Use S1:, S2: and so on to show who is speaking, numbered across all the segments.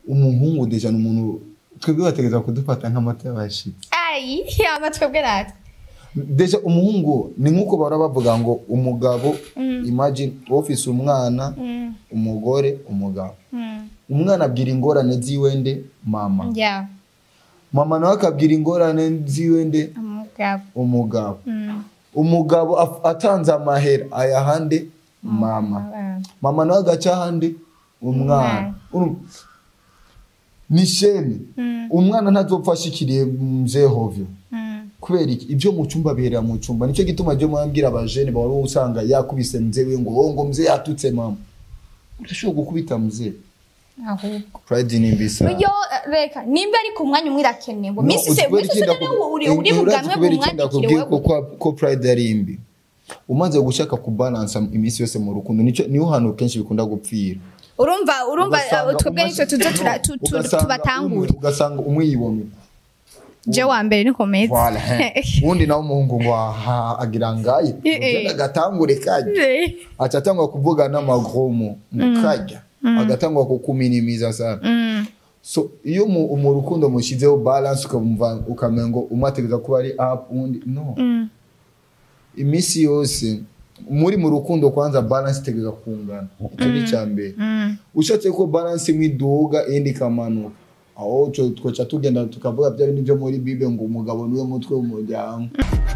S1: umuhungu deja ni umuntu twebwe bategereza kudufata nk'amata y'abashitsi
S2: ayi amatwi bwe natwe
S1: deja umuhungu ni nk'uko bahora bavuga ngo umugabo imagine ofise umwana umugore umugabo umwana abwira ingorane ziwe nde mama
S2: ya
S1: mama nawe akabwira ingorane ziwe nde
S2: umugabo
S1: umugabo
S2: Mm.
S1: umugabo af- atanze amahera ayahande mama
S2: Abana.
S1: mama nawe agaca ahandi umwana Urumva? ni sheni
S2: Mm.
S1: umwana ntazopfa ashikiriye mzehovyo
S2: Mm.
S1: kubera iki ibyo mu cyumba biherera mu cyumba nicyo gituma ryo mwambwira abajene bahora usanga yakubise mzewe ngo oh, ngo mze yatutse mama urashobora gukubita mze
S2: ahubwo
S1: pride ni mbisa
S2: yo reka nimba ari ku mwanya umwe irakenewe
S1: No,
S2: minsi se
S1: ukubera
S2: minsi
S1: iki
S2: se
S1: ndaku-
S2: rero uri uri
S1: urazi
S2: bugamwe
S1: kubera iki
S2: bumwandikire
S1: ndakubwiye ko,
S2: wewe
S1: ko, ko pride ari imbi umaze gushaka kubalansa iminsi yose mu rukundo nicyo niho hantu kenshi bikunda gupfira
S2: urumva urumva
S1: Ugasanga
S2: uh, twebwe
S1: umwe-
S2: nicyo tuzo tura-
S1: No,
S2: tu- tu-
S1: ugasanga
S2: tubatangure
S1: umwe- ugasanga umwe yibomye
S2: je wa mbere niko meze
S1: Voilà, he. uwundi nawe umuhungu ngo aha agira ngaye
S2: Eh, eh.
S1: ugenda agatangure kajya aca atangwa kuvuga n'amagromo mukajya agatangwa kukuminimiza sana
S2: Mm.
S1: so iyo mu, mu rukundo mushyizeho balance ukamva ukamenya ngo umwe ategereza kuba ari up undi no
S2: Mm.
S1: iminsi yose muri mu rukundo kwanza balance itegereza kungana icyo ni icya mbere
S2: Mm.
S1: ushatse ko balance imwe iduga iyindi ikamanuka aho twe- twaca tugenda tukavuga bya bindi byo muri bible ngo umugabo niwe mutwe w'umuryango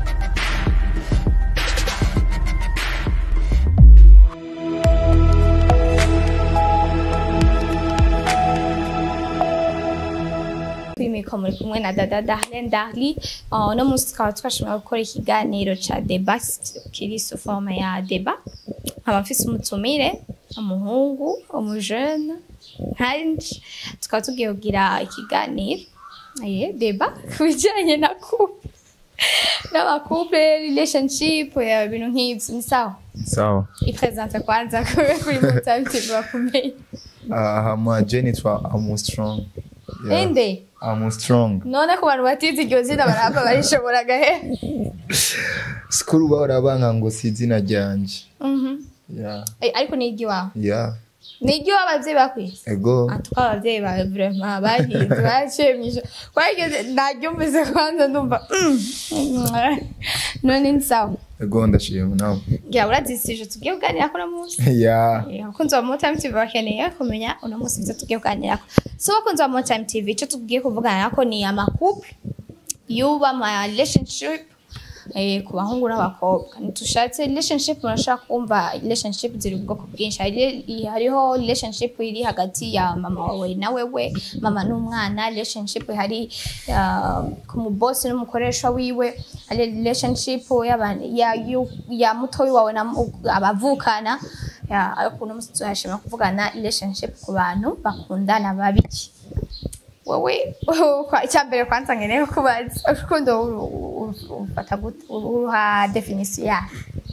S2: kwimika muri kumwe na dada Darlene Darly uh, uno munsi tukaba twashobora gukora ikiganiro ca deba kiri su forme ya deba nkaba mfise umutumire umuhungu umujene nkanje tukaba tugiye kugira ikiganiro eh, deba ku bijanye na couple n'amakuple relationship ya ibintu nk'ivyo ni sawa
S1: sawa
S2: ipresente kwanza kuri mutaviti bakumenya
S1: aha ma jeni twa amu strong Yeah.
S2: ende
S1: amu strong
S2: none ku bantu batize iryo zina barahava barishobora gahe
S1: sikuru bahora banga ngo si izina ryanje
S2: Mhm.
S1: yeah
S2: Eh, ariko ni iry'iwawe
S1: yeah
S2: ni iry'iwawe abavyeyi bakwise
S1: ego
S2: atuka abavyeyi bawe vraiment bahize baciye mwisho kwageze naryumvise kwanza ndumva mm, mm, none ni sawa
S1: ego ndashima nawe
S2: ngira urazisije tugiye kuganirako uno munsi
S1: yeah
S2: Eh, abakunzi ba More Time TV bakeneye kumenya uno munsi ivyo tugiye kuganirako so abakunzi ba More Time TV ico tugiye kuvuganirako ni amakuple yuba ama relationship eh, ku bahungu n'abakobwa ntitushatse relationship urashaka kumva relationship ziri ubwoko bwinshi Hari- i- hariho relationship iri hagati ya mama wawe na wewe mama n'umwana relationship hari uh, ku mubosi n'umukoresha wiwe hari relationship y'aba- ya, yu- ya mutoyi wawe na mu- abavukana Ya, ariko uno munsi turashima kuvugana relationship ku bantu bakundana babiki wowe kwa- icyambere kwanza nkeneye kubaza urukundo uru- uru- ufata gute uruha definisiyo yayo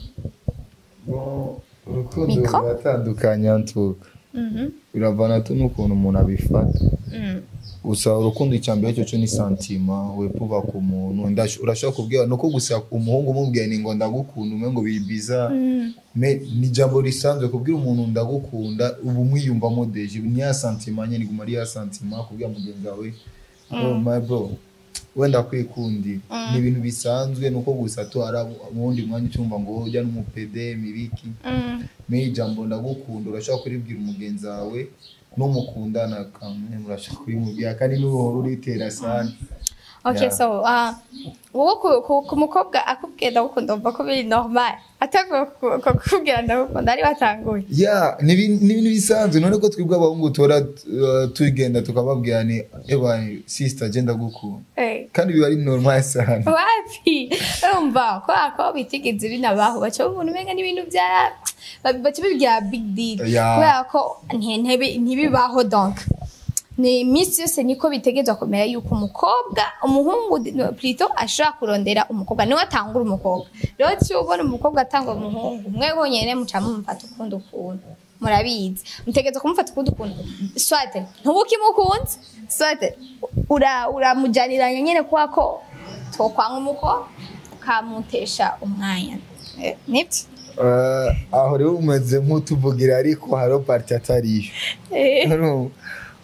S1: urukundo
S2: Mikro?
S1: ruratandukanye ntuka
S2: Mhm.
S1: biravana tu n'ukuntu umuntu abifata
S2: Mm.
S1: gusa urukundo icya mbere cyo cyo ni santima wepuva ku muntu Ndash- urashobora kubwira nuko gusa umuhungu umubwiye ni ngo ndagukunda umwe ngo bibiza
S2: Mm.
S1: me ni ijambo risanzwe kubwira umuntu ndagukunda ubu mwiyumvamo deje ni ya santima nyine iguma ari ya santima kubwira mugenzi wawe oh my bro wenda kwikundira ni ibintu bisanzwe nuko gusa tu hari ubundi mwanya ucyumva ngo ujya n'umupede mibiki
S2: Mm.
S1: me ijambo ndagukunda urashobora kuribwira umugenzi wawe n'umukundana kamwe murashaka kurimubwira kandi n'uruhora uritera sana
S2: Okay,
S1: Yeah.
S2: so uh, wowe ku, ku, ku mukobwa akubwiye ndagukunda wumva ko biri normal atavuye kukubwira ndagukunda ari watanguye
S1: ya ni ibin- ni ibintu bisanzwe none ko twebwe abahungu tora uh, tugenda tukababwira ni eba sister genda gukunda
S2: Eh.
S1: kandi biba ari normal sana
S2: wapi urumva kubera ko bitigeze binabaho baca umuntu umenga n'ibintu bya baca bibwira big deal
S1: Yeah.
S2: kubera ko nti- ntibi- ntibibaho donc ni iminsi yose niko bitegerezwa kumera yuko umukobwa umuhungu no, plutôt ashobora kurondera umukobwa niwe atangura umukobwa rero iyo ubona umukobwa atanga umuhungu mwe honyine muca mumufata ukundi ukuntu murabizi mutegereza kumufata ukundi ukuntu swate ntuba ukimukunze swate ura- uramujyaniranya nyine kubera ko twokwanga umukobwa ukamutesha umwanya Eh, nibyo
S1: Uh, aho rero umeze nk'utuvugira ariko hariho parti atariyo
S2: Eh,
S1: Urumva?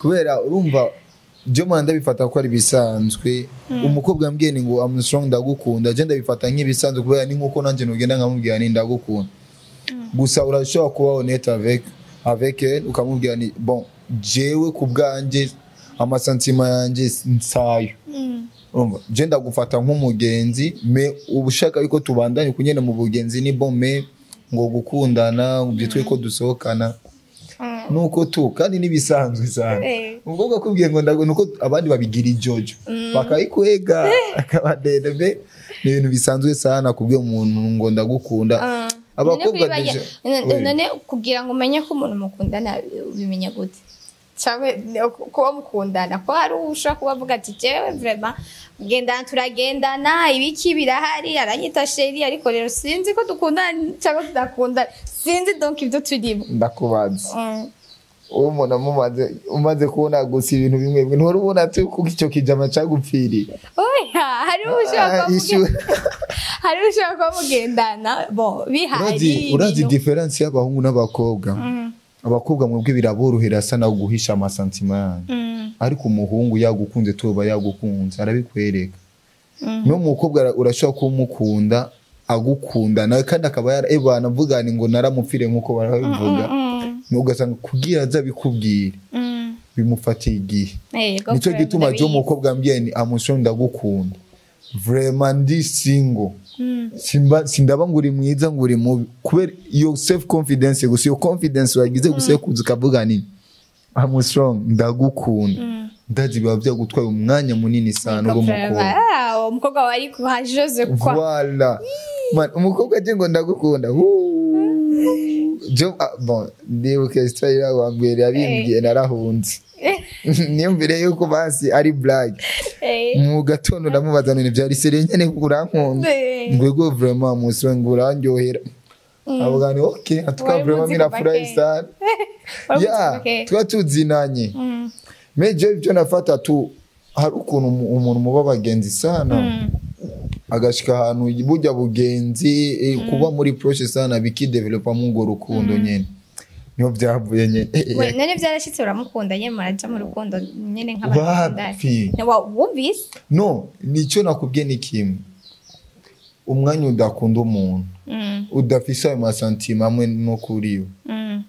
S1: kubera urumva byo mwana ndabifata ko ari bisanzwe umukobwa yambwiye ni ngo I'm strong ndagukunda je ndabifata nk'ibisanzwe kubera ni nkuko nanjye nugenda nkamubwira ni ndagukunda gusa urashobora kuba honnête avec avec elle ukamubwira ni bon jewe ku bwanjye amasantima yanjye nsayo
S2: Mm.
S1: urumva je ndagufata nk'umugenzi me uba ushaka yuko tubandanye kunyene mu bugenzi ni bon me ngo gukundana byitwe ko dusohokana
S2: Mm.
S1: nuko tu kandi nibisanzwe cyane
S2: Eh.
S1: umukobwa akubwiye ngo ndago nuko abandi babigira ijojo bakayikwega akabadede be ni ibintu bisanzwe sana kubwiye umuntu ngo ndagukunda
S2: Ah.
S1: abakobwa
S2: None kuri
S1: deja-
S2: bajya-
S1: Oui.
S2: none kugira ngo umenye ko umuntu mukundana ubimenya gute cyangwa ni uku- kuba mukundana ko hari ushobora kuba avuga ati jewe vrema gendana turagendana ibiki birahari aranyita sheri ariko rero sinzi ko dukundana cyangwa tudakundana sinzi donc ibyo turimo
S1: ndakubaza
S2: Mm.
S1: uwo umuntu amumaze umaze kubona gusa ibintu bimwe bimwe ntuhora ubona tu kuko icyo kijama cyagupfiriye
S2: oya hari ushobora
S1: Ah,
S2: kuba
S1: issue-
S2: muge- hari ushobora kuba mugendana bo bihari
S1: urazi urazi
S2: ibintu-
S1: diferensi y'abahungu n'abakobwa
S2: Mm,
S1: abakobwa mwebwe biraborohera asa nawe guhisha amasantima yanyu
S2: mm,
S1: ariko umuhungu yagukunze tuba yagukunze arabikwereka
S2: mm.
S1: no mukobwa ara- urashobora kumukunda agukunda nawe kandi akaba yara ebana avuga ni ngo naramupfire nk'uko barabivuga
S2: Mm,
S1: ugasanga kugira aza abikubwire
S2: mm.
S1: bimufatiye igihe
S2: Yego,
S1: nicyo
S2: vrema
S1: gituma cyo
S2: ndabizi.
S1: umukobwa ambwiye ni amusho ndagukunda vrema ndi singo
S2: Mm.
S1: simba sindaba ngo uri mwiza ngo uri mubi kubera iyo self confidence gusa iyo confidence wagize gusa yo kuza ukavuga ni I'm strong ndagukunda
S2: Mm.
S1: ndazi biba byagutwaye umwanya munini sana uri umukobwa
S2: Ah, uwo mukobwa wari kuha Jose kwa
S1: Voilà. Man, umukobwa aje ngo ndagukunda Woo. jo ah, bon ndibuka story wambwira yabimbwiye narahunze niyumvire yuko basi ari blague
S2: Eh,
S1: mu gatondo ndamubaza none byari sere nyene kuko urankunda
S2: eh.
S1: ngwego vraiment musore ngo urandyohera avuga ni okay atuka
S2: Wari
S1: vraiment
S2: muzi
S1: mina
S2: kuva
S1: furahi
S2: kera.
S1: sana
S2: Wari muzi
S1: ya
S2: kuva kera.
S1: tuba tuzinanye
S2: Mm,
S1: meje ibyo nafata tu hari ukuntu umu- umuntu muba bagenzi sana
S2: mm,
S1: agashika ahantu burya bugenzi eh, kuba muri proche sana bikidevelopa mu urwo rukundo nyene niho byavuye nyene Eh, eh,
S2: we none byarashyitse uramukunda nyine muraja mu rukundo nyine nk'abakundana
S1: wapi
S2: wumvise
S1: no nicyo nakubwiye ni kimwe umwanya udakunda umuntu
S2: Mm,
S1: udafise ayo masantima amwe no kuri we
S2: mm,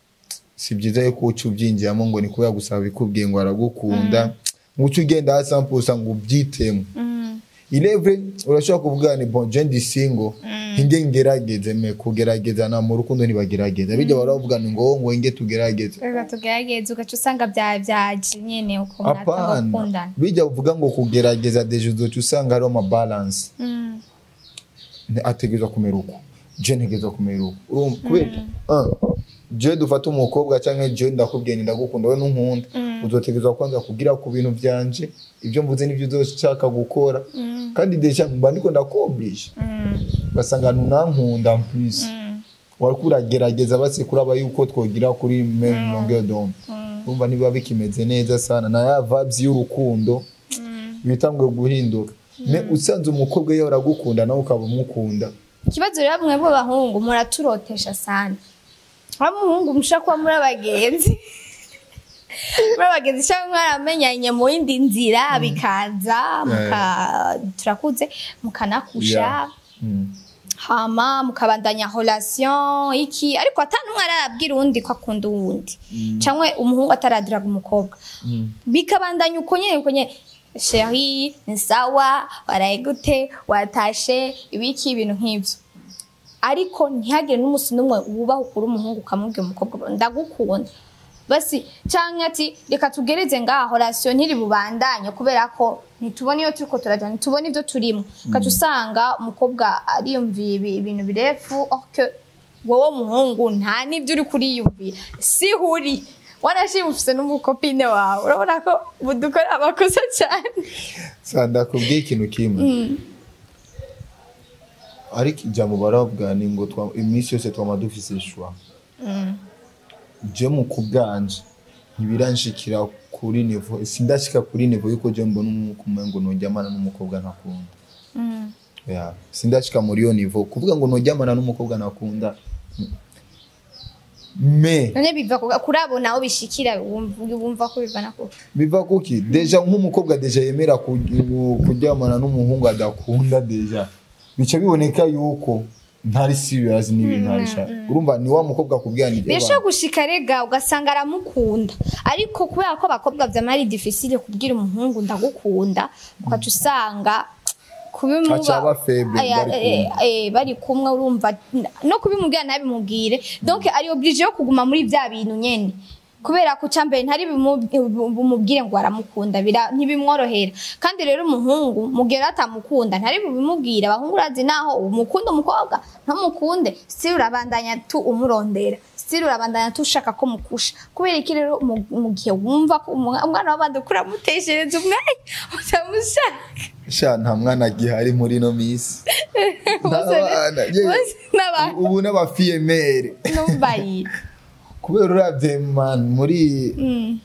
S1: si byiza yuko uca ubyinjiramo ngo ni kubera gusaba bikubwiye ngo aragukunda ngo uce ugenda hasi ampusa ngo ubyitemo
S2: mm,
S1: ilevre urashobora kuvuga ni bon je ndi single hinge ngerageze me kugerageza na mu rukundo ntibagerageza bijya baravuga ni ngo ngo hinge tugerageze
S2: reka tugerageze ugaca usanga bya byaje nyine uko mwatanga
S1: apana
S2: gukundana
S1: bijya uvuga ngo kugerageza deje uzoca usanga hariho amabalance
S2: Mm,
S1: ategerezwa kumera uko je ntegerezwa kumera uko urumva kubera ah, je dufata umukobwa cyangwa je ndakubwiye ni ndagukunda we nunkunda uzotegerezwa kwanza kugira ku bintu byanje ibyo mvuze n'ibyo uzoshaka gukora
S2: mm,
S1: kandi deja mba ndiko ndakoblisha
S2: mm,
S1: ugasanga nunankunda en plus
S2: mm,
S1: wariko uragerageza basi kuraba yuko twogira kuri meme longueur d'onde
S2: mm,
S1: urumva nibiba bikimeze neza sana na ya vibes y'urukundo
S2: mm.
S1: bitanguye guhinduka me usanze umukobwa iyo aragukunda nawe ukaba umukunda
S2: ikibazo rero mwe b'abahungu muraturotesha sana aho umuhungu mushobora kuba muri abagenzi muri abagenzi cyangwa mwaramenyanye mu yindi nzira bikaza muka- turakuze mukanakusha
S1: Yeah. Mm.
S2: hama mukabandanya relation iki ariko atanumwe arabwira uwundi ko akunda uwundi cyangwa umuhungu ataradiraga umukobwa
S1: Mm.
S2: bikabandanya uko nyene uko nyene sheri ni sawa waraye gute watashe ibiki ibintu nk'ibyo ariko ntihagire n'umunsi n'umwe wubaha ukura umuhungu ukamubwira umukobwa ndagukunda basi cyangwa ati reka tugereze ngaho rasiyo ntiri bubandanye kubera ko ntitubona iyo turiko turajya ntitubona ibyo turimo ugaca usanga umukobwa ariyumviye ibi- ibintu birefu ok wowe muhungu nta n'ibyo uri kuriyumvira si huri wanashimufise n'umukopine wawe urabona ko ubu dukora amakosa cyane
S1: Sa ndakubwiye ikintu kimwe ariko ijambo baravuga ni ngo twa- iminsi yose twama dufise ishwa je mu kubwanje ntibiranshikira kuri nivo sindashika kuri nivo yuko je mbona umukumwe ngo nojyamana n'umukobwa ntakunda yeah. sindashika muri iyo nivo kuvuga ngo nojyamana n'umukobwa nakunda mm. me
S2: none biva ku- kuri abo nawe bishikira wumva wumva ko bivana ku
S1: biva kuki deja nk'umukobwa deja yemera ku- ku- kuryamana n'umuhungu adakunda deja bica biboneka yuko ntari serious n'ibintu arishaka urumva ni wa mukobwa akubwira ni
S2: birashobora gushika rega ugasanga aramukunda ariko kubera ko abakobwa vyama ari difficile kubwira umuhungu ndagukunda ukaca usanga kubimuba
S1: Aca aba faible,
S2: Aya,
S1: bari
S2: eh,
S1: kumwe.
S2: eh, bari kumwe urumva no kubimubwira ntabimubwire donc ari oblige yo kuguma muri vya bintu nyene kubera ko cambere ntari bimu- bumubwire ngo aramukunda bira- ntibimworohera kandi rero umuhungu mugera atamukunda ntari bubimubwire abahungu urazi naho umukunda umukobwa ntumukunde si urabandanya tu umurondera si urabandanya tu ushaka ko mukusha kubera iki rero mu mu gihe wumva ko umwa- umwana w'abandi uko uramuteshereza umwanya utamushaka
S1: sha nta mwana agihari muri ino minsi nta
S2: Bose-
S1: bana ye-
S2: bose n'aba-
S1: ubu n'abafiyemere
S2: numbayira
S1: kubera uravye man muri
S2: Mm.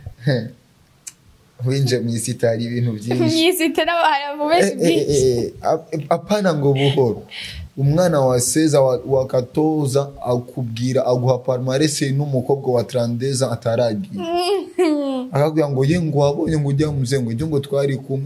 S1: winje mu isi itari ibintu byinshi
S2: myisite n'abantu benshi
S1: Eh, eh,
S2: byinshi
S1: eh, eh, ap- apana ngo buhoro umwana wa seza wa, wa katoza akubwira aguha palmarese n'umukobwa wa trandeza ataragiye akakubwira ngo ye ngo wabonye ngo ujya muze ngo ujye ngo twari kumwe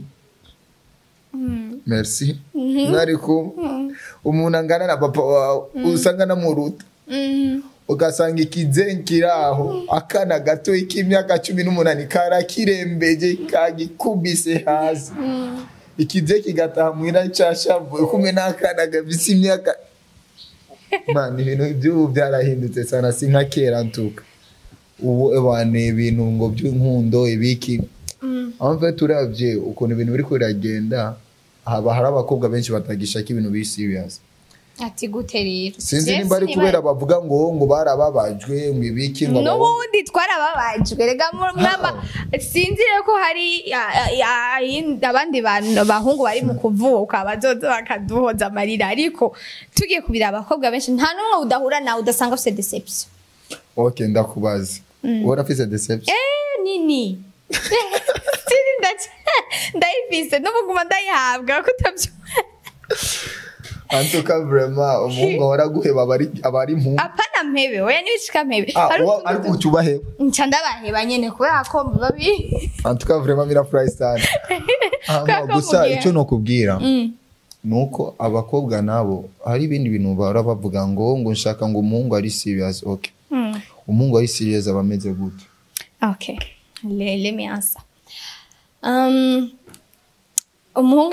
S1: merci mwari kumwe umuntu angana na papa wawe usanga namuruta
S2: Mm.
S1: ugasanga ikizenki kiri aho akana gato k'imyaka cumi n'umunani karakirembeje kagikubise hasi ikize kigataha muhira cyashavuye kumwe n'akana gafise imyaka man ibintu by'ubu byarahindutse sana si nka kera ntuka ubu ebane ibintu ngo by'inkundo ibiki aho mve turavye ukuntu ibintu biriko biragenda haba hari abakobwa benshi batagishaka ibintu biri serious
S2: ati gute rero
S1: sinzi
S2: Jewe
S1: nimba ari
S2: siniba-
S1: kubera bavuga ngo ngo barababajwe ngo ibiki ngo abahungu-
S2: n'ubundi twarababajwe rega mu- mwaba sinzi rero ko hari ya- ya- yindi- abandi bantu bahungu bari mu kuvuka bazoza bakaduhoza amarira ariko tugiye kubira abakobwa benshi nta n'umwe udahura nawe udasanga afite deception
S1: ok ndakubaza wowe urafise deception
S2: eh nini siri ndaca ndayifise n'ubuguma ndayihabwa kutabyo
S1: antuka vrema umuhungu ahora aguheba abari abari mu
S2: apana mpebe oya nibishika mpebe
S1: Ah,
S2: Hari
S1: wa-
S2: utuntu
S1: ariko ucyubaheba
S2: nca ndabaheba nyene kubera ko babi
S1: antuka vrema mirafurahi sana
S2: Kubera
S1: Hama
S2: ko
S1: gusa
S2: mugihe-
S1: icyo nokubwira
S2: Mm.
S1: nuko abakobwa nabo hari ibindi bintu bahora bavuga ngo ngo nshaka ngo umuhungu ari serious ok
S2: Mm.
S1: umuhungu ari serious aba ameze gute
S2: Okay. Le, let me answer. Um, umuhungu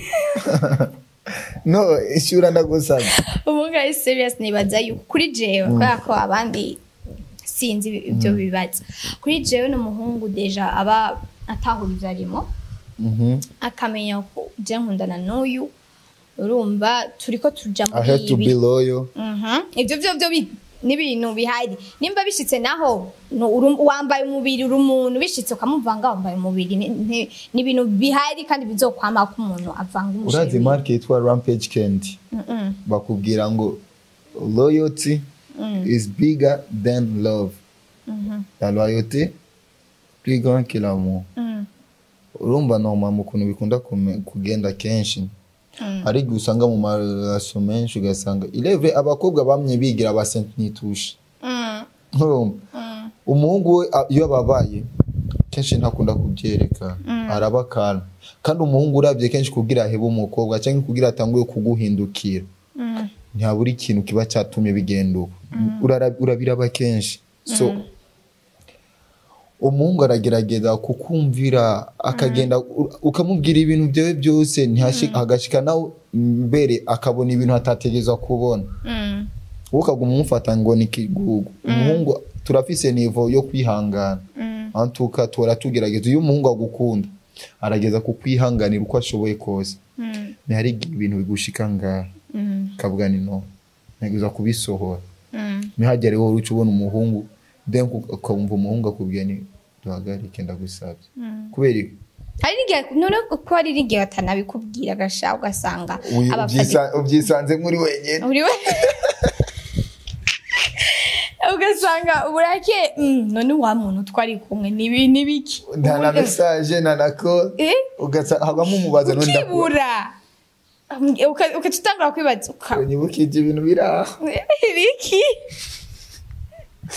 S1: no ishyura ndagusabye
S2: umuhungu ari serious nibaza yuko kuri jewe kubera ko abandi sinzi ibyo bibaza kuri jewe n'umuhungu deja aba atahuriza arimo
S1: Mhm.
S2: akamenya ko je nkundana n'uyu urumva turiko tuja
S1: i have to
S2: muri
S1: be
S2: ibi
S1: loyal
S2: Mhm. ibyo byo byo bi- n'ibintu bihari nimba bishitse naho no- uru- wambaye umubiri uri umuntu bishitse ukamuvanga wambaye umubiri ni- ni ni ibintu bihari kandi bizokwama ko umuntu avanga
S1: urazi
S2: umusheri
S1: marke yitwa rampage candy bakubwira ngo loyalty is bigger than love la loyauté plus grand que l'amour urumva noma mu kuntu bikunda kume- kugenda kenshi hari igihe usanga mu maraso menshi ugasanga ilevre abakobwa bamye bigira ba saint nitushe urumva umuhungu we a- iyo ababaye kenshi ntakunda kubyereka araba kalma kandi umuhungu urabye kenshi kugira ahebe umukobwa cyangwa kugira atanguye kuguhindukira ntihabura ikintu kiba cyatumye bigenda uko Urara- urabiraba kenshi so umuhungu aragerageza kukumvira akagenda u- ukamubwira ibintu byawe byose ntihashi- hagashika nawe mbere akabona ibintu atategereza kubona wowe ukaguma umufata ngo ni kigugu umuhungu turafise nivo yo kwihangana antuka tora tugerageza iyo umuhungu agukunda arageza kukwihanganira uko ashoboye kose ntihari igihe ibintu bigushika ngaha kavuga ni no ntegereza kubisohora ntihagere wowe uca ubona umuhungu then ukumva umuhungu akubwira ni duhagarike ndagusabye kubera iki?
S2: hari n'igihe none ko hari n'igihe batanabikubwira agasha ugasanga
S1: Uyi-
S2: abafashe
S1: ubyisa- ubyisanze muri wenyine
S2: uri we ugasanga uburake mm, none wa muntu twari kumwe nibi nibiki
S1: nta na mesaje nta na ko
S2: Eh?
S1: ugasa hagamo umubaza n'undi akubwira
S2: ukibura Uka- ukaca utangura kwibaza uka-
S1: nyibukije ibintu biri aho
S2: ibiki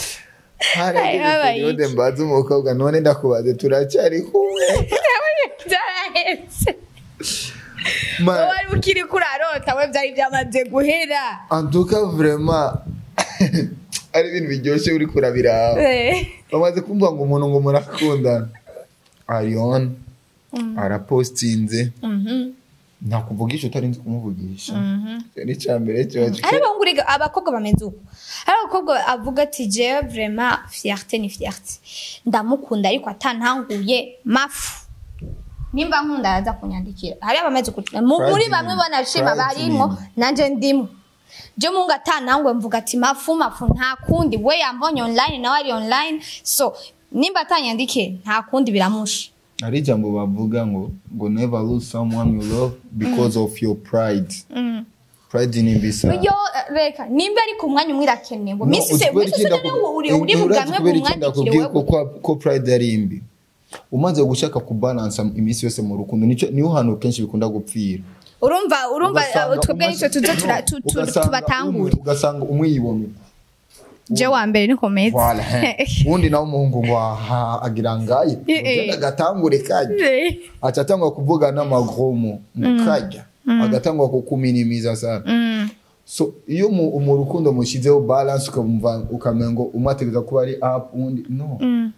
S1: harageze
S2: habaye
S1: periode mbaza umukobwa none ndakubaze turacyari kumwe
S2: byarahetse
S1: Ma-
S2: wari ukiri kurarota we byari byamaze guhera
S1: antuka vraiment ari ibintu biryoshye uri kurabira bamaze kumva ngo umuntu ngo murakundana arion arapostinze nta kuvugisha utarinze kumuvugisha icyo ni icya mbere cyoje
S2: hari abahungu abakobwa bameze uko hari abakobwa avuga ati jewe vraiment fierté ni fierté ndamukunda ariko atantanguye mafu nimba nkunda araza kunyandikira hari abameze uko Mu- muri
S1: Pride
S2: bamwe
S1: ni-
S2: banashima
S1: pride
S2: barimwo
S1: ni-
S2: nanje ndimo je mungu atanangwe mvuga ati mafu mafu nta kundi we yambonye online nawe ari online so nimba atanyandike nta kundi biramusha
S1: hari ijambo bavuga ngo ngo never lose someone you love because of your pride pride ni mbisa
S2: yo reka nimba ari ku mwanya umwe irakenewe
S1: No,
S2: misi se
S1: uzi kubera
S2: misi
S1: iki
S2: se
S1: ndaku-
S2: none uri
S1: Eh,
S2: uri
S1: urazi
S2: bugamwe
S1: kubera iki
S2: bumwandikire
S1: ndakubwiye ko
S2: wewe
S1: kwa- ko pride ari mbi umaze gushaka kubalansa iminsi yose mu rukundo nicyo niho hantu kenshi bikunda gupfira
S2: urumva urumva
S1: Ugasanga
S2: uh, twebwe
S1: umaze-
S2: nicyo tuze tura-
S1: No,
S2: tu- tu-
S1: ugasanga
S2: tubatangure
S1: umwe- ugasanga umwe yibona
S2: je wa mbere ni komeza
S1: Voilà, he. uwundi nawe umuhungu ngo aha agira ngaye
S2: Eh, eh.
S1: ugenda agatangure kajya aca atangwa kuvuga n'amagromo mukajya agatangwa kukuminimiza sana so iyo mu mu rukundo mushyizeho balance ukamva ukamenya ngo umwe ategereza kuba ari up undi no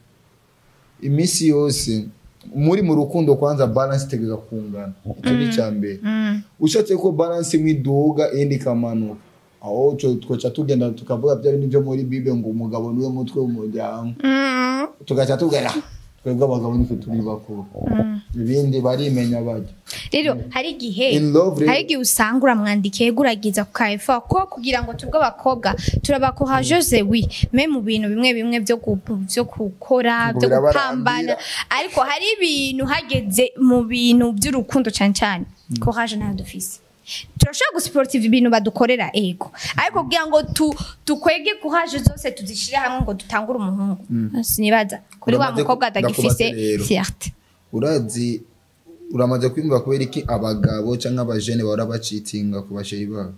S1: iminsi yose muri mu rukundo kwanza balance itegereza kungana icyo ni icya mbere ushatse ko balance imwe iduga iyindi ikamanuka aho twe- twaca tugenda tukavuga bya bintu byo muri bible ngo umugabo niwe mutwe w'umuryango tugaca tubwira twebwe abagabo nitwe turi bakuru ibindi barimenya bajya
S2: rero hari igihe
S1: In love, rero-
S2: hari igihe usanga uramwandikiye guragiza ku kaefa ko kugira ngo tubwe abakobwa turabakohajoze wi me mu bintu bimwe bimwe byo gu- byo gukora
S1: Ngo
S2: byo
S1: birabarambira.
S2: gupambana ariko hari ibintu hageze mu bintu by'urukundo cyane cyane courage nayo dufise turashobora gusiportiva ibintu badukorera ego ariko kugira ngo tu- tukwege courage zose tuzishyire hamwe ngo dutangure umuhungu sinibaza kuri wa
S1: Uramaze ku-
S2: mukobwa atagifise
S1: ndakubaza rero.
S2: fierté
S1: urazi uramaze kwiyumva kubera iki abagabo cyangwa abajene bahora bacitinga ku basheyi babo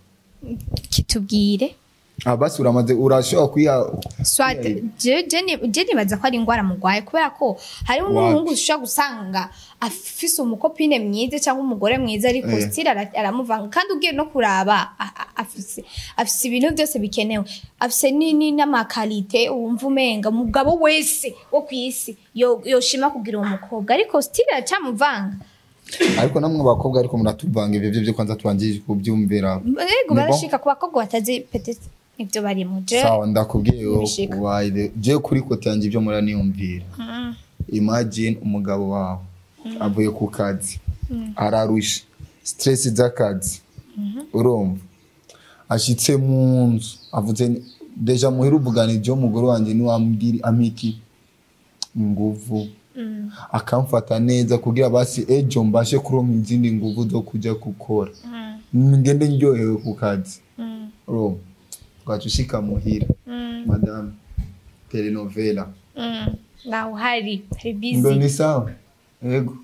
S2: kitubwire
S1: Ah, basi uramaze urashobora kuya
S2: swat je je ni- je nibaza ko ari indwara mugwaye kubera ko hariho n'umuhungu ushobora gusanga afise umukopine mwiza cyangwa umugore mwiza ariko
S1: Eh.
S2: still ara- aramuvanga kandi ugiye no kuraba a- a- afise afise ibintu byose bikenewe afise ni- ni n'amakalite wumva umenga umugabo wese wo ku isi yo- yoshima kugira uwo mukobwa ariko still aracamuvanga
S1: ariko namwe abakobwa ariko muratuvanga ibyo byo byo kwanza tubangije kubyumvira
S2: ego
S1: Ni
S2: barashika ku bakobwa batazi petete ibyo barimo je
S1: sawa ndakubwiye yo
S2: Bishika.
S1: waide je kuri kote yanjye ibyo muraniyumvira imagine umugabo wawe avuye ku kazi ararusha stress z'akazi urumva ashitse mu nzu avuze ni- deja muhira uvuganije umugore wanjye niwambwira amiki inguvu akamfata neza kugira basi ejo mbashe kuronka izindi nguvu zo kujya gukora ngende ndyohewe ku kazi urumva ugaca ushika muhira madame telenovela
S2: nawe uhari hari
S1: ngo
S2: busy
S1: ni sawa yego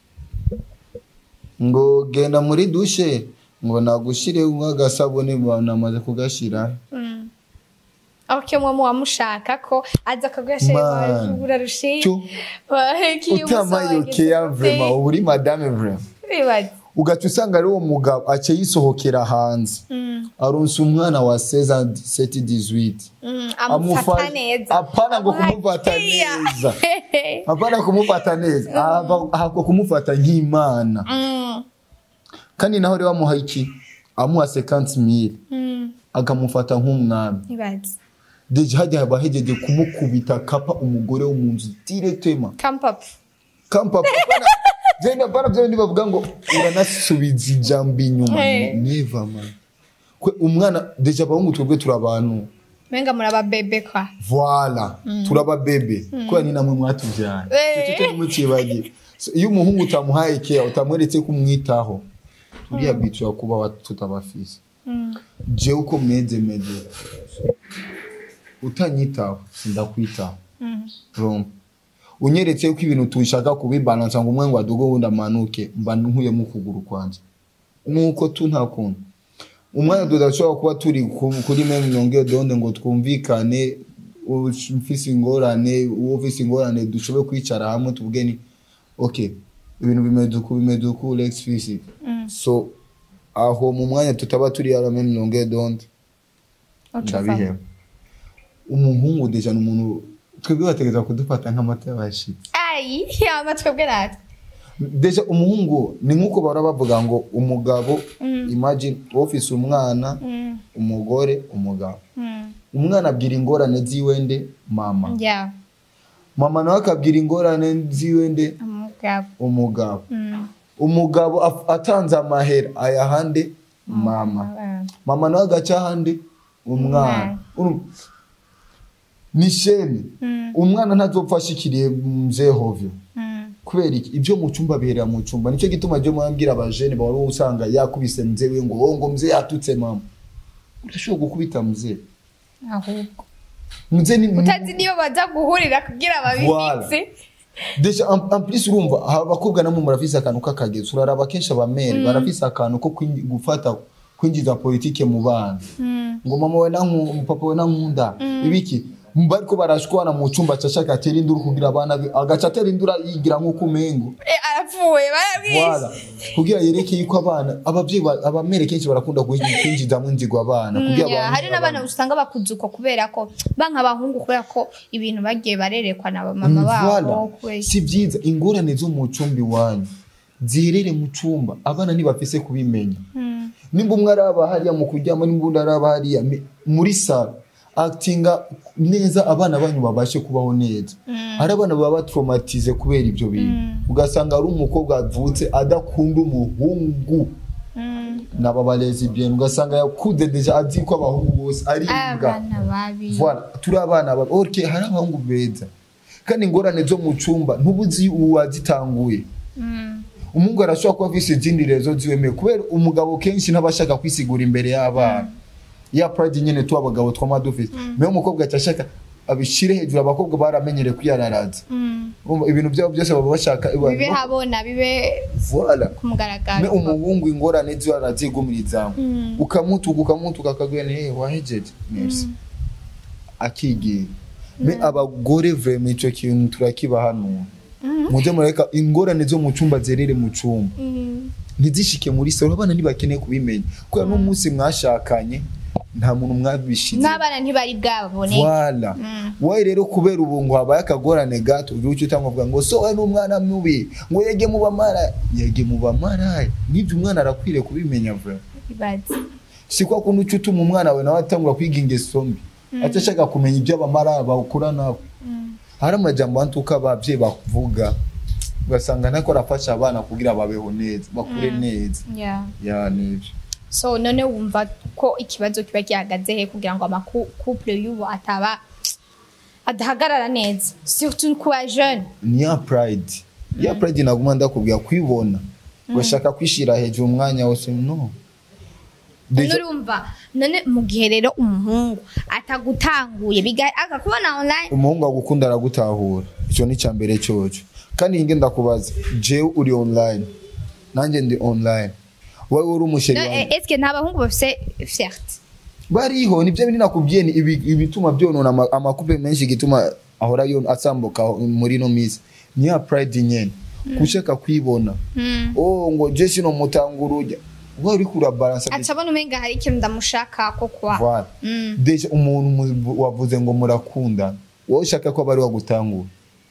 S1: ngo genda muri dushe ngo nagushire nk'agasabune namaze kugashira
S2: Okay, mwe muwamushaka ko aza akaguha
S1: Man.
S2: urarushiye
S1: cyo utamayokea vrema uba uri madame vrema ugaca usanga ari uwo mugabo aca yisohokera hanze aronsa umwana wa seza seti dizwiti
S2: amufata neza
S1: apana ngo
S2: Amuha
S1: kumufata
S2: care.
S1: neza apana kumufata neza ahava- ahubwo kumufata nk'imana
S2: Mm,
S1: kandi naho rero amuha iki amuha sekansi mili
S2: mm,
S1: akamufata nk'umwami
S2: ntibazi
S1: deje hajya haba hegeje kumukubita kapa umugore wo mu nzu diretema
S2: kampapu
S1: kampa pana zenda pana byo ndi bavuga ngo uranasubiza ijambo inyuma
S2: Hey.
S1: neva man kwe umwana deje abahungu twebwe turi abantu
S2: menga muraba bebe kwa
S1: voila turaba bebe kubera ni namwe mwatubyara
S2: Eh.
S1: icyo cyo ntimukibagiwe So, iyo umuhungu utamuhaye keya utamweretse ko umwitaho turiya bicara kuba wa- tutabafise jewe uko meze meze utanyitaho sindakwitaho Urumva? unyeretse ko ibintu tushaka kubibalansa ngo umwe ngo aduge wundi amanuke mba nkuyemo ukuguru kwanjye nuko tu nta kuntu umwanya tudashobora kuba turi ku- kuri meme nonge donde ngo twumvikane ufise ingorane uwo ufise ingorane dushobore kwicara hamwe tuvuge ni okay ibintu bimeze uku bimeze uku let's fix it so aho mu mwanya tutaba turi ara même longueur d'onde ndabiheba umuhungu deja ni umuntu twebwe bategereza kudufata nk'amata y'abashitsi
S2: ayi amatwe bwe natwe
S1: deja umuhungu ni nk'uko bahora bavuga ngo umugabo imagine ufise umwana umugore umugabo umwana abwira ingorane ziwe nde mama
S2: ya
S1: mama nawe akabwira ingorane ziwe nde
S2: umugabo
S1: umugabo
S2: Mm.
S1: umugabo af- atanze amahera ayahande mama
S2: Abana.
S1: mama nawe agaca ahandi umwana Urumva? ni shene umwana ntazopfa ashikiriye mzee hovyo
S2: Mm.
S1: kubera iki ibyo mu cyumba biherera mu cyumba nicyo gituma ryo mwambwira abajene bahora usanga yakubise mzee we ngo "Oh, ngo mzee yatutse mama urashobora gukubita mzee
S2: ahubwo
S1: mzee ni
S2: utazi niyo baza guhurira kugira babibitse
S1: Deja en, en plus urumva aha abakobwa namwe murafise akantu k'akagezo uraraba kenshi abamere barafise akantu ko kwinji- gufata kwinjiza politike mu bana ngo mama we nanku papa we nankunda ibiki bariko barashwana mu cumba cashaka atera induru kugira abana be agaca atera induru yigira nk'uko umengo
S2: Eh, arapfuye barabwishe
S1: Voilà. kugira yereke yuko abana abavyeyi ba- abamere kenshi barakunda kwinji- kwinjizamwo inzigo abana kugira
S2: Ya,
S1: abana-
S2: hari n'abana usanga bakuze uko kubera ko banka abahungu kubera ko ibintu bagiye barerekwa na mama babo
S1: Voilà.
S2: kubera-
S1: si byiza ingorane zo mu cumba iwanyu ziherere mu cumba abana ntibafise kubimenya
S2: Mm.
S1: nimba umwe araba hariya mu kuryama nimba undi araba hariya mi- muri salo actinga neza abana banyu babashe kubaho neza hari abana baba batraumatize kubera ibyo bintu ugasanga ari umukobwa avutse adakunda umuhungu
S2: Mm.
S1: naba barezi bien ugasanga yakuze deja azi ko abahungu bose ari imbwa
S2: abana babi
S1: voilà turi abana babi ok hari abahungu beza kandi ingorane zo mu cumba ntubuzi uwazitanguye
S2: Mm.
S1: umuhungu arashobora kuba afise izindi rezo ziwemeye kubera umugabo kenshi ntaba kwisigura imbere y'abana ya pride nyene tu abagabo twama dufise mewe umukobwa aca ashaka abishire hejuru abakobwa baramenyereye kwiyararaza
S2: Mm.
S1: Urumva ibintu byabo byose baba bashaka
S2: bibe habona bibe
S1: voilà
S2: ku
S1: me
S2: mugaragaro
S1: umuhungu ingorane ziwe arazigumirizamo
S2: Mm.
S1: ukamutuka ukamutuka akagwira ni hey, wahejeje merci akigira me abagore vraiment ico kintu turakibahanura muje mureka ingorane zo mu cumba zerere mu cumba
S2: Mm.
S1: ntizishike muri salo abana ntibakeneye kubimenya kubera n'umunsi mwashakanye nta muntu mwabishize
S2: n'abana ntibari bwabone
S1: Voilà. Wowe rero kubera ubu ngo habaye akagorane gato ugira icyo utamubwira ngo so we n'umwana mubi ngo yege mu bamara yege mu bamara nibyo umwana arakwiriye kubimenya vra
S2: ibaze
S1: si kwa kundi uca utuma umwana wawe nawe atangura kwiga ingeso mbi aca ashaka kumenya ibyo abamara bawukura nawe hari amajambo antuka abavyeyi bavuga ugasanga ntako arafasha abana kugira babeho neza bakure neza
S2: yeah.
S1: ya nibyo
S2: so none wumva ko ikibazo kiba gihagaze he kugira ngo amakouple y'ubu ataba adahagarara neza surtout ku ba jeune
S1: ni ya pride ya pride naguma ndakubwira kwibona ugashaka kwishira hejuru umwanya wose no
S2: none
S1: Deja-
S2: urumva none mu gihe rero umuhungu atagutanguye biga- akakubona online
S1: umuhungu agukunda aragutahura icyo ni icya mbere cyoco kandi nge ndakubaza jewe uri online nanjye ndi online wowe uri umusheri
S2: No,
S1: wanjye
S2: eh, eske nta bahungu bafise fierté
S1: bariho nibyo biri nakubwiye ni ibi- ibituma byonona ama- amakupe menshi gituma ahora yo asambuka muri no misi ni ya pride nyene kushaka kwibona oh ngo je sino mutangurujya wowe uri kurabalansa
S2: aca abona umenga hari ikintu ndamushaka ko kwa
S1: Voilà.
S2: Mm.
S1: Deja umuntu mu- wavuze ngo murakundana wowe ushaka ko abari wagutangura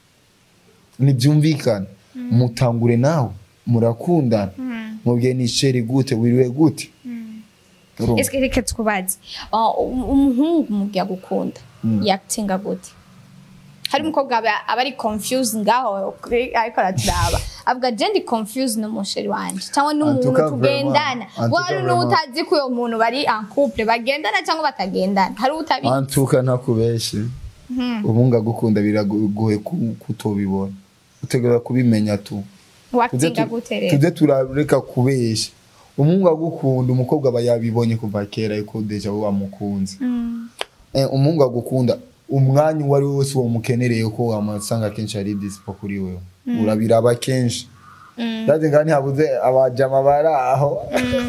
S1: ntibyumvikana mutangure nawe murakundana mubwiye ni sheri gute wiriwe gute Urumva?
S2: eske reka tukubaze Ah, um- umuhungu mugiye gukunda yakitinga gute hari umukobwa aba aba ari confused ngaho kuri- ariko araturaba avuga je ndi confused n'umusheri wanje cyangwa n'umuntu
S1: Antuka
S2: tugendana
S1: vraiment,
S2: ngo
S1: antuka
S2: hari
S1: vraiment.
S2: n'utazi ko uyo muntu bari en couple bagendana cyangwa batagendana hari utabizi
S1: antuka ntakubeshe ubunga gukunda biragoye ku- kutobibona utegereza kubimenya tu Tuze
S2: wakitinga
S1: tu-
S2: gute rero
S1: tuze turareka kubesha umuhungu agukunda umukobwa aba yabibonye kuva kera yuko deja we wamukunze
S2: Mm.
S1: Eh, umuhungu agukunda umwanya uwo ari wo wose wamukenereye ko wamusanga kenshi ari disipo kuri wewe urabiraba kenshi
S2: Mm.
S1: ndazi nga ntihabuze abajama bari aho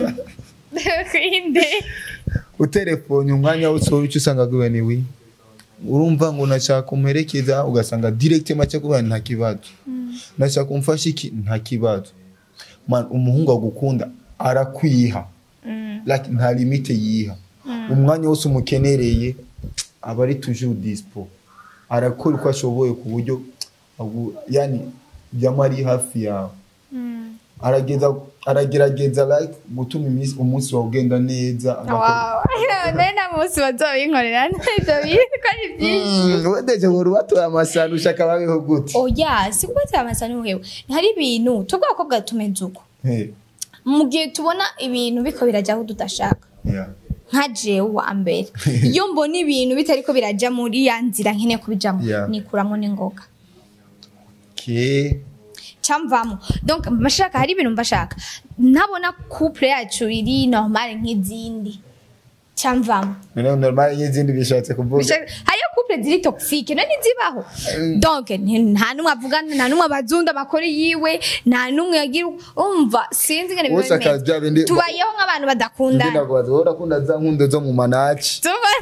S2: kwinde
S1: uterefone umwanya wose wowe icyo usanga aguwe ni wi urumva ngo nashaka umuherekeza ugasanga direct make kuba nta kibazo nashaka umfasha iki nta kibazo man umuhungu agukunda arakwiha like nta limite yiha umwanya wose umukenereye aba ari toujours dispo arakora uko ashoboye ku buryo agu- yani byama ari hafi yawe arageza aragerageza like gutuma iminsi umunsi wawe ugenda neza agakora-
S2: Wow. nari nta munsi bazobinkorera ibyo bintu ko ari byinshi
S1: Mm, wedeje ngo rubatoye amasano ushaka babeho gute
S2: oya si kuba cyamasa n'uhewe hari ibintu twebwe abakobwa tumeze uko
S1: Hey,
S2: mu gihe tubona ibintu biko birajya aho tudashaka
S1: yeah.
S2: nka jewe wa mbere iyo mbona ibintu bitariko birajya muri ya nzira nkeneye kubijamo
S1: Yeah.
S2: nikuramo n'ingoga
S1: Okay.
S2: cyamvamo donc mbashaka hari ibintu mbashaka ntabona couple yacu iri normal nk'izindi cyamvamo
S1: Noneho normal y'izindi bishatse kuvuga
S2: Bishaka- hariyo couple ziri toxique nani zibaho donc nti- nta numwe avugana nta numwe abazunda bakora yiwe nta numwe yagira umva sinzi ngene biba
S1: Wose akaza bya bindi-
S2: bimeze tubayeho nk'abantu badakundana
S1: Ngenda kubaza wowe urakunda za nkundo zo mu manaci
S2: Tuba-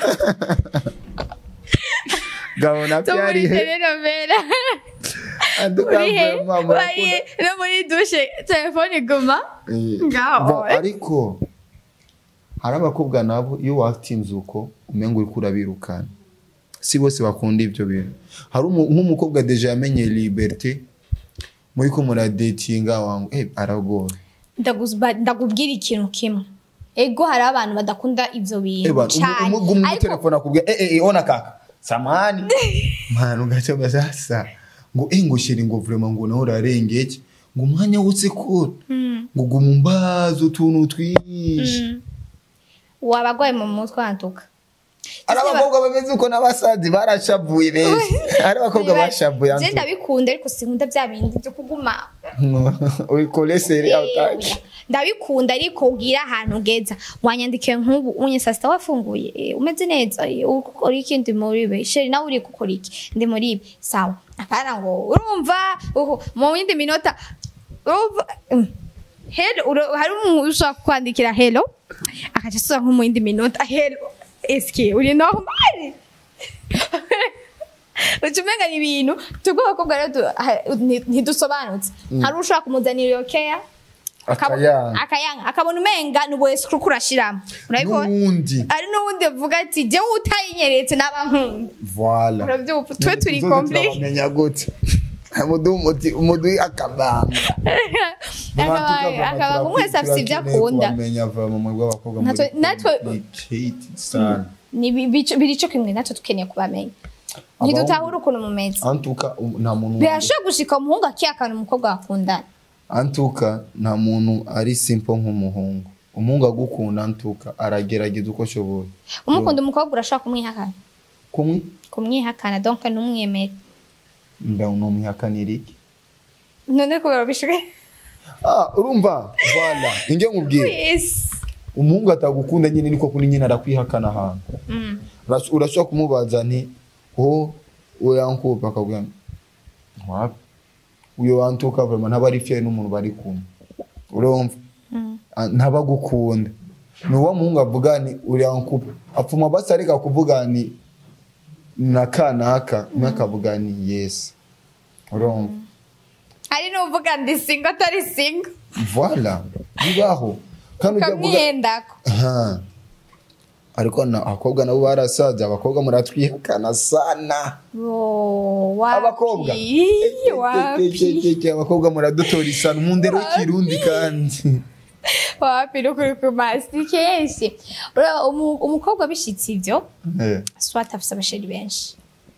S1: gabona
S2: zo muri
S1: byari he
S2: telenovela
S1: Anduka
S2: uri he
S1: mama,
S2: Wari
S1: urakunda-
S2: no muri dushe telefone iguma
S1: Eh,
S2: Ngaho.
S1: bon, ariko hari abakobwa nabo iyo watinze uko umenga uriko urabirukana si bose bakunda ibyo bintu hari umu- nk'umukobwa deja yamenye liberté muri ko muradetinga wangu eh aragoye
S2: Ndaguzba- ndakubwira ikintu kimwe ego hari abantu badakunda ivyo bintu
S1: Eba,
S2: cane
S1: umugu mu
S2: ariko
S1: telefone akubwira eh eh eh, ona kaka samani mwana ugaca basasa ngo eh ngo shiri ngo vraiment ngo naho urarengeke ngo umwanya wose ko ngo guma umbaza utuntu twinshi
S2: wabagwaye mu mutwe wantuka
S1: hari abakobwa bameze uko n'abasazi barashavuye benshi hari abakobwa bashavuye
S2: je ndabikunda ariko sinkunda bya bindi byo kuguma
S1: uyikolesere
S2: Eh,
S1: autaci
S2: oya. ndabikunda ariko ugira ahantu ugeza wanyandikiye nk'ubu unye saa sita wafunguye eh, umeze neza eh, uri gukora iki ndi muri ibi sheri nawe uri gukora iki ndi muri ibi sawa apana ngo urumva uhu, mu yindi minota urumva mm. hello uro- hari umuntu ushobora kwandikira hello akaca asubiza nko mu yindi minota hello eske uri normal uca umenga ni ibintu tubwo abakobwa rero tu- ha- nti- ntidusobanutse hari ushobora kumuzanira iyo keya
S1: Akayanga.
S2: akayanga akabona umenga ni ubuhesi kuko urashiramo urabibona
S1: n'uwundi
S2: ari n'uwundi avuga ati jyewe utayinyeretse n'aba nkunda
S1: voila
S2: urabyumva twe turi
S1: Tuzoze
S2: komple
S1: turabamenya gute umuduha umuti umuduha akabanga
S2: Akaba- akaba umwe wese afite ibyo akunda
S1: kubamenya vraiment mu rw'abakobwa
S2: Natwe-
S1: muri
S2: natwe-
S1: complicated sana
S2: Ni bi- bico- biri cyo kimwe natwe dukeneye kubamenya ntidutahura ukuntu mumeze
S1: antuka um, nta muntu
S2: birashobora gushika umuhungu akihakana umukobwa bakundana
S1: antuka nta muntu ari simple nk'umuhungu umuhungu agukunda antuka aragerageza uko ashoboye
S2: umukunda umukobwa urashobora kumwihakana
S1: kumwe
S2: kumwihakana donc ntumwemere
S1: mba numwihakanira iki
S2: none kubera bishoboye
S1: ah urumva voila inge nkubwire
S2: yes
S1: umuhungu atagukunda nyine niko kuri nyine arakwihakana ahantu
S2: Mm.
S1: Urash- urashobora kumubaza nti o uwo yankupa akabwira ngo, wapi uyo wantuka vraiment ntaba ari fier n'umuntu bari kumwe urumva Ah, ntaba agukunda ni uwo muhungu avuga ni uriya nkupa apfuma basi areka kuvuga ni na kanaka umwe akavuga ni yes urumva
S2: hari n'uvuga ndi singo atari singo
S1: voila bibaho kandi ujya kuvuga
S2: ukamwiyendako
S1: Aha. ariko na abakobwa nabo barasaza abakobwa muratwihakana sana abakobwa
S2: wapi
S1: abakobwa muradutora isano mu ndero y'ikirundi kandi
S2: wapi nukuri kumasi kenshi Ura- umu- umukobwa bishitse ivyo
S1: Eh,
S2: swat afise abasheri benshi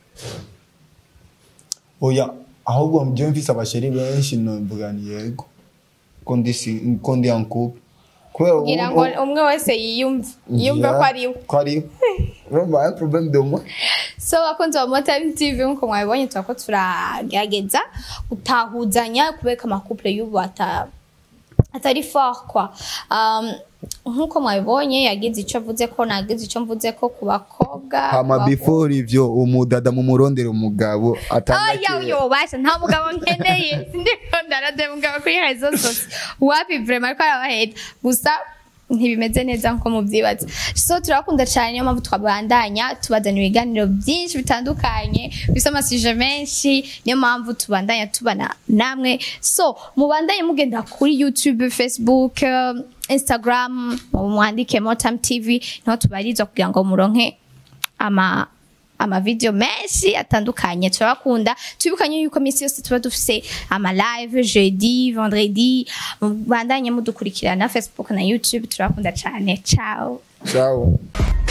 S1: oya ahubwo njyewe mfise abasheri benshi nomvuga ni yego ko ndi si- ko ndi ankupe kubera ubu-
S2: kugira ngo
S1: ubu-
S2: umwe wese yiyumve yiyumve
S1: Yeah,
S2: ko ari we
S1: ko ari we urumva un problème de moi
S2: so abakunzi ba motime tv nkuko mwabibonye turako turagerageza gutahuzanya kubera amakupure y'ubu ata atari fort kwa um, nkuko mwabibonye yagize icyo avuze ko nagize icyo mvuze ko ku bakobwa
S1: hama
S2: ku
S1: before ivyo umudada mu murondera umugabo atanga
S2: oya uyo basha nta mugabo nkeneye sindiko ndarade mugabo kuri rezo zose wapi vrema ariko arabaheta gusa ntibimeze neza nko mubyibaza so turabakunda cyane niyo mpamvu twabandanya tubazana ibiganiro byinshi bitandukanye bisa amasije menshi niyo mpamvu tubandanya tubana namwe so mubandanye mugenda kuri youtube facebook eh, instagram mwandike motam tv niho tubarizwa kugira ngo muronke ama amavideo menshi atandukanye turabakunda tubikanye yuko minsi yose tuba dufise ama live jeudi vendredi mubandanye mudukurikirana facebook na youtube turabakunda cyane ciao
S1: ciao